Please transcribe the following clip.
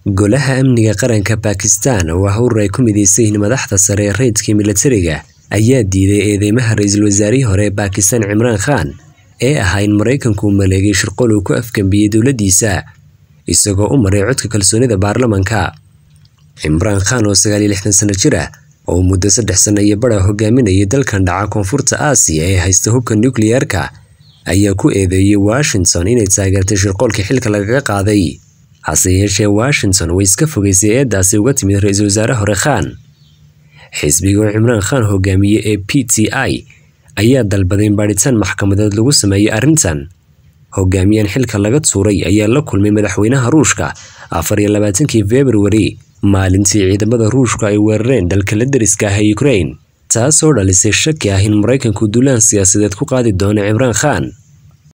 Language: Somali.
golaha amniga qaranka Bakistan oo ah urur ay ku midaysan yihiin madaxda sare ee rayidka militariga ayaa diiday eedeymaha ra-iisul wasaarihii hore ee Bakistan Cimraan Khan ee ahaa in Maraykanku uu maleegay shirqool uu ku afgambiyey dowladdiisa isagoo u maray codka kalsoonida baarlamanka Cimraan Khan oo sagaal iyo lixdan sano jir ah oo muddo saddex sano iyo badha hogaaminayay dalkan dhaca koonfurta Aasiya ee haysta hubka nukliyeerka ayaa ku eedeeyay Washington inay taageertay shirqoolkii xilka lagaga qaaday hase yeeshee Washington way iska fogeysay eedaasi uga timid ra-iisul wasaare hore Khan xisbiga oo Cimraan Khan hogaamiyey ee PTI ayaa dalbaday in baadhitaan maxkamadeed lagu sameeyay arrintan hogaamiyahan xilka laga tuuray ayaa la kulmay madaxweynaha Ruushka afar iyo labaatankii February maalintii ciidamada Ruushka ay weerareen dalka la deriska ah ee Ukraine taasoo dhalisay shaki ah in Maraykanku duulaan siyaasadeed ku qaadi doono Cimraan Khan